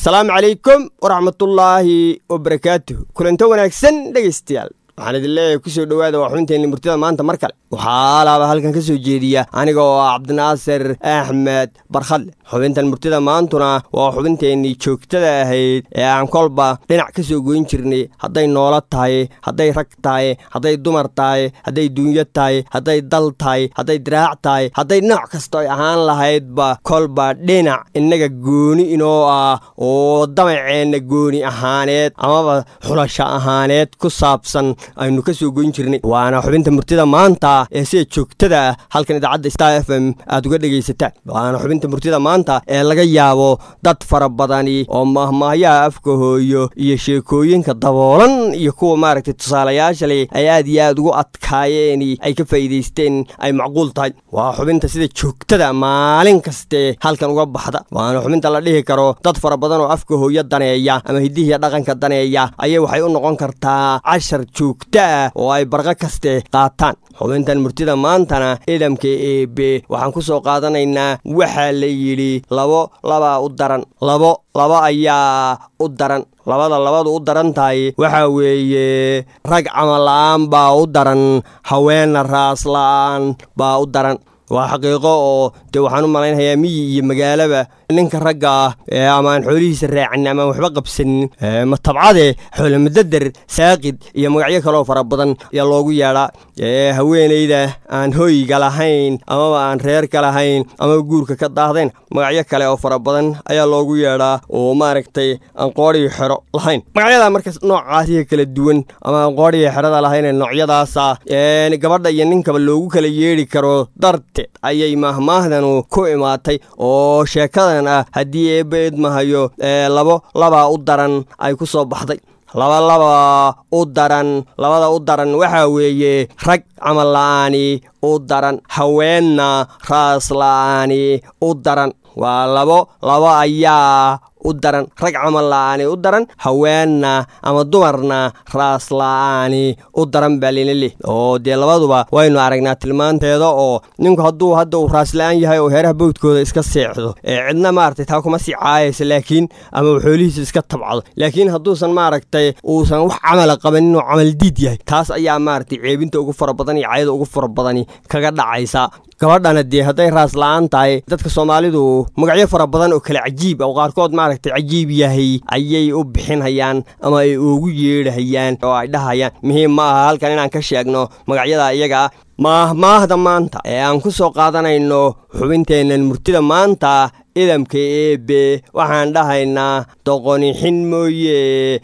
asalaamu calaykum waraxmatullaahi wabarakaatuh kulanto wanaagsan dhegaystayaal waxaan idin leeyahay kusoo dhowaada waa xubinteenni murtida maanta mar kale waxaa alaaba halkan ka soo jeediya aniga oo ah cabdinaasir axmed barkhadle xubintan murtida maantuna waa xubinteennii joogtada ahayd ee aan kolba dhinac ka soo goyn jirnay hadday noolo tahay hadday rag tahay hadday dumar tahay hadday duunyo tahay hadday dal tahay hadday diraac tahay hadday nooc kasta ay ahaan lahaydba kolba dhinac innaga gooni inoo ah oo damaceenna gooni ahaaneed amaba xulasho ahaaneed ku saabsan aynu ka soo goyn jirnay waana xubinta murtida maanta ee sida joogtada ah halkan idaacadda star f m aad uga dhegaysataan waana xubinta murtida maanta ee laga yaabo dad fara badani oo mahmaahyaha afka hooyo iyo sheekooyinka daboolan iyo kuwa maaragtay tusaalayaasha leh ay aad iyo aad ugu adkaayeen ay ka faa'iidaysteen ay macquul tahay waa xubinta sida joogtada maalin kaste halkan uga baxda waana xubinta la dhihi karo dad fara badan oo afka hooyo daneeya ama hidihiya dhaqanka daneeya ayay waxay u noqon kartaa cashar joogto ah oo ay barqo kaste qaataan xubintan murtida maantana idamka eebe waxaan ku soo qaadanaynaa waxaa la yidhi labo labaa u daran labo laba ayaa u daran labada labadu u daran tahay waxaa weeye rag camal-la'aan baa u daran haweenna raasla'aan baa u daran waa xaqiiqo oo dee waxaan u malaynayaa miyi iyo magaalaba ninka ragga ah ee ama aan xoolihiisa raacin ama aan waxba qabsanin matabcade xoolomadadar saaqid iyo magacyo kaleoo fara badan ayaa loogu yeedhaa ee haweenayda aan hooyiga lahayn amaba aan reerka lahayn amaba guurka ka daahdayn magacyo kale oo fara badan ayaa loogu yeedhaa oo maaragtay aan qoodhiyo xero lahayn magacyada markaas noocaasiga kala duwan ama aan qoodhiyo xerada lahayn noocyadaasa gabadha iyo ninkaba loogu kala yeedhi karo darteed ayay mahmaahdanu ku imaatay oo sheekada haddii eebba idmahayo labo labaa u daran ay ku soo baxday laba laba u daran labada u daran waxaa weeye rag camal la'aani u daran haweenna raas la'aani u daran waa labo labo ayaa u daran rag camal la'aani u daran haweenna ama dumarna raas la'aani u daran baa lina leh oo dee labaduba waynu aragnaa tilmaanteeda oo ninku hadduu hadda uu raasla'aan yahay oo heeraha bowdkooda iska seexdo ee cidna maaragtay taa kuma sii caayaysa laakiin ama uu xoolihiisa iska tabcdo laakiin hadduusan maaragtay uusan wax camala qabanin oo camal diid yahay taas ayaa maaragtay ceebinta ugu fara badan iyo cayada ugu fara badani kaga dhacaysa gabadhana dee hadday raas la'aan tahay dadka soomaalidu magacyo fara badan oo kale cajiib oo qaarkood maaragtay cajiib yahay ayay u bixinhayaan ama ay ugu yeedhahayaan oo ay dhahayaan muhiim ma aha halkan inaan ka sheegno magacyada iyaga maahmaahda maanta ee aan ku soo qaadanayno xubinteennan murtida maanta idamka eebe waxaan dhahaynaa doqoni xin mooye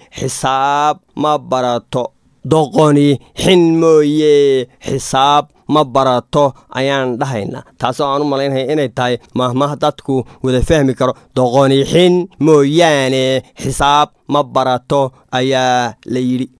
xisaab ma barato doqoni xin mooye xisaab ma barato ayaan dhahaynaa taasoo aan u malaynaya inay tahay mahmah dadku wada fahmi karo doqoni xin mooyaane xisaab ma barato ayaa la yidhi